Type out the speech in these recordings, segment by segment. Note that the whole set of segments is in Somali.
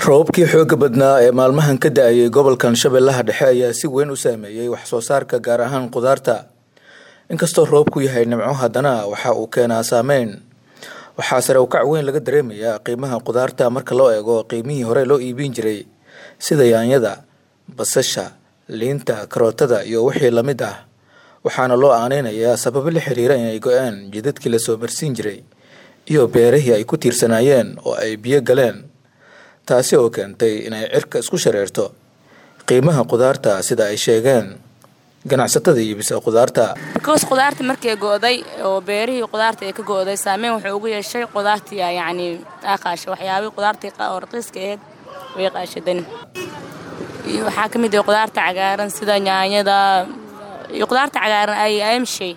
roobabkii xooga badnaa ee maalmahan ka da-ayay gobolkan shabeellaha dhexe ayaa si weyn u saameeyey wax soo saarka gaar ahaan qudaarta inkastoo roobku yahay nimco haddana waxa uu keenaa saameyn waxaa sare u kac weyn laga dareemayaa qiimaha qudaarta marka loo eego qiimihii hore loo iibin jiray sida yaanyada basasha liinta karootada iyo wixii lamid ah waxaana loo aaneynayaa sababo la xiriira inay go-aan jidadkii lasoo marsiin jiray iyo beerihii ay ku tiirsanaayeen oo ay biyo galeen taasi oo keentay inay cirka isku shareerto qiimaha qudaarta sida ay sheegeen ganacsatada iibisa qudaarta bikoos qudaarta markay go-day oo beerihii qudaarta ay ka go-day saameyn wuxuu ugu yeeshay qudaartii yacni aaqaasha waxyaabihii qudaartii oo raqiiska aheyd way qaashadan iyo waxaa ka mid ah qudaarta cagaaran sida yaanyada iyo qudaarta cagaaran ay amshay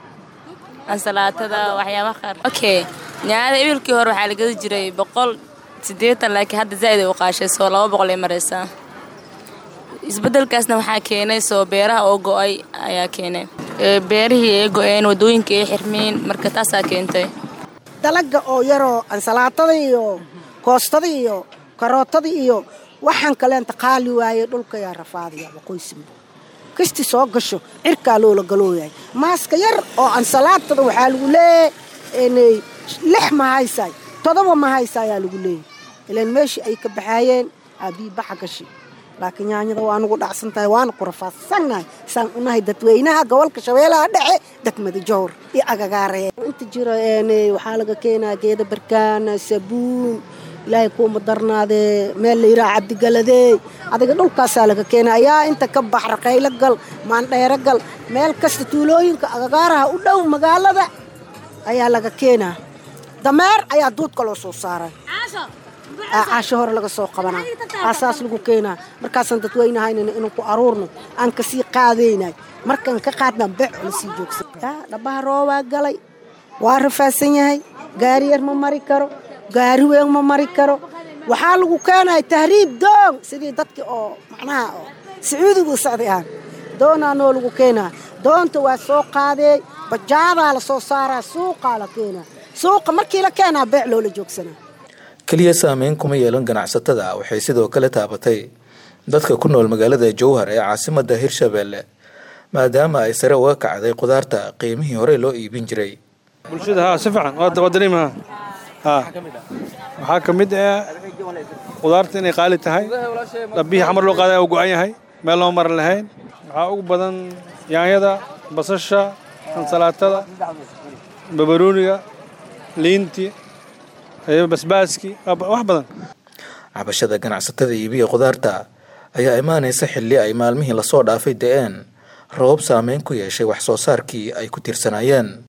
ansalaatada waxyaabaha qaar okay yaanyada ibilkii hore waxaa la gadi jiray boqol siddeetan laakiin hadda zaa'id ay u qaashay soo laba boqol ay maraysaa isbeddelkaasna waxaa keenay soo beeraha oo go-ay ayaa keenay beerihii ay go-een waddooyinkai ay xirmeen marka taasaa keentay dalaga oo yaroo ansalaatada iyo koostada iyo karootada iyo waxaan kaleenta qaali waaye dhulkayaa rafaadaya waqooysima kasti soo gasho cirkaa loola galooyahay maaska yar oo ansalaatada waxaa lagu leeyahay lix ma haysaay todoba ma haysa ayaa lagu leeyahy ilaan meeshii ay ka baxaayeen aabii baxa gashi laakiin yaanyada waa nugu dhacsan tahay waana ku rafaadsannahay saan unahay dadweynaha gobolka shabeellaha dhexe degmada jowr iyo agagaaree inta jiro waxaa laga keenaa geeda barkaana sabuun ilaahay kuuma darnaadee meel la yidhaha cabdigaladey adiga dhulkaasaa laga keenaa ayaa inta ka bax raqaylo gal maandheero gal meel kasta tuulooyinka agagaaraha u dhow magaalada ayaa laga keenaa dameer ayaa duudka loo soo saaray caasho hore laga soo qabanaa aasaas lagu keenaa markaasaan dadweynahaynana inuu ku aruurno aan kasii qaadaynay markaan ka qaadnaa beec lasii joogsan dhabaha roobaa galay waa rafaadsan yahay gaari yar ma mari karo gaari weyn ma mari karo waxaa lagu keenaya tahriib doon sidii dadkii oo macnaha oo sacuudigu socday aan doonaa noo lagu keenaa doonta waa soo qaadee bajaadaa la soo saaraa suuqaa la keenaa suuqa markii la keenaa beec loola joogsanaa keliya saameyn kuma yeelan ganacsatada waxay sidoo kale taabatay dadka ku nool magaalada jowhar ee caasimada hirshabeelle maadaama ay sare uga kacday qudaarta qiimihii hore loo iibin jiray bulshada haa si fiican waa dareemaha haa waxaa ka mid ah qudaarta inay qaali tahay dhabbihii xamar loo qaaday oo go-an yahay meel loo maran lahayn waxaa ugu badan yaanyada basasha ansalaatada babarooniga liinti basbaaski wax badan cabashada ganacsatada iibiya qudaarta ayaa imaanaysa xilli ay maalmihii lasoo dhaafay da-een roobab saameyn ku yeeshay wax soo saarkii ay ku tiirsanaayeen